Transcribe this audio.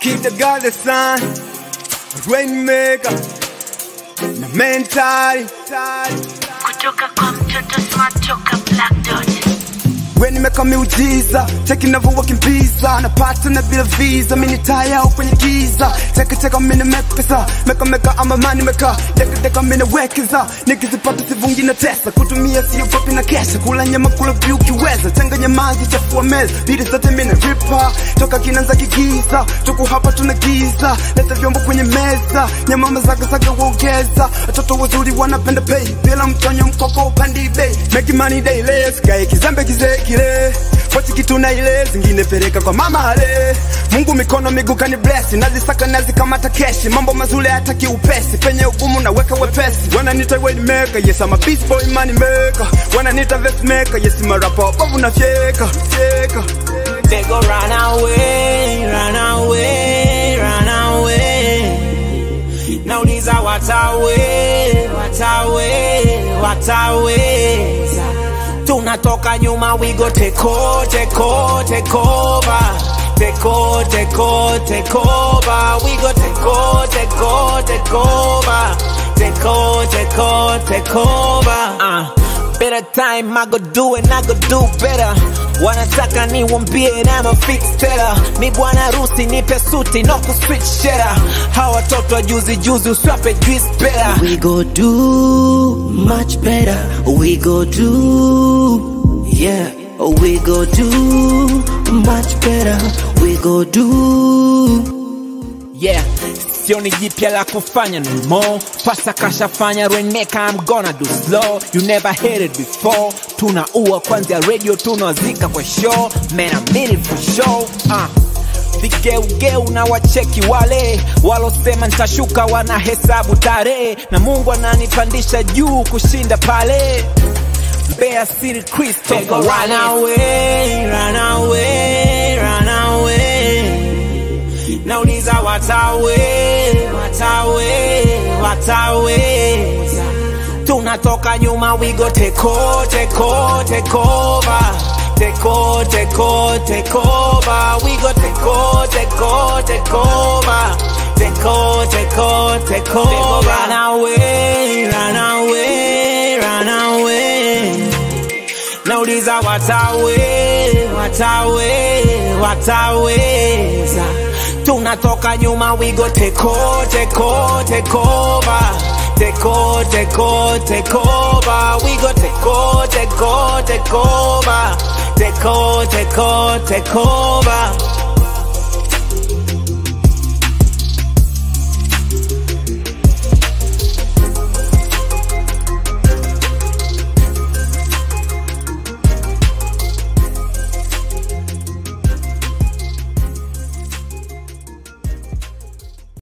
Keep the God the sun, rainmaker, na mentali. kutoka kwa mtoto smart toka Black Dot. We nimeka miujiza, cheki navyowakimbiza, napata na bila visa, mini taya au kwenye giza, cheka cheka mini mekpesa, meka meka ama mani meka, deka deka mini wekeza, nikizipata sivungi na tesa, kutumia siyo papi na kesha, kula nyama kula vyu ukiweza, changanya maji chafua meza, bidi zote mini ripa, toka kinanza kigiza, tuku hapa tuna giza, leta vyombo kwenye meza, nyama mazaga zaga uongeza, watoto wazuri wanapenda pay, bila mtonyo mkoko upandi bei, make money daily, sikae kizembe kizee kile pochi kitu na ile zingine peleka kwa mama ale Mungu mikono miguu kani bless nazisaka nazikamata keshi mambo mazuri hataki upesi penye ugumu naweka wepesi wananiita way maker yes I'm a beast boy money maker wananiita vest maker yes I'm a rapper bovu na fyeka fyeka They go run away, run away, run away. Nauliza watawe, watawe, wataweza. Tunatoka nyuma, we go take over, take over, take over. Take over, take over, take over. We go take over, take over, take over. Take over, take over, take over. Uh. Better time, I go do it, I go do better. Wanataka niwambie na ma fix teller. Mi bwana rusi nipe suti no ku switch shera. Hawa watoto wa juzi juzi uswape juice better. We go do much better. We go do, yeah. We go do much better. We go do. Yeah, sioni jipya la kufanya no more. Pasa kashafanya reneka, I'm gonna do slow. You never heard it before. Tunaua kwanzia radio, tunawazika kwa show. Man, I mean it for sure. Uh. Vigeugeu na wacheki wale walosema nitashuka, wanahesabu tarehe, na Mungu ananipandisha juu kushinda pale. Mbeya City Christopher run away, run away, run away. Nauliza watawe, watawe, wataweza. Tunatoka nyuma, we go take over, take over, take over. Take over, take over, take over. We go take over, take over, take over. Take over, take over, take over. Run away, run away, run away. Nauliza watawe, watawe, wataweza. Tunatoka nyuma, we go take over, take over, take over. Take over, take over, take over. We go take over, take over, take over. Take over, take over, take over.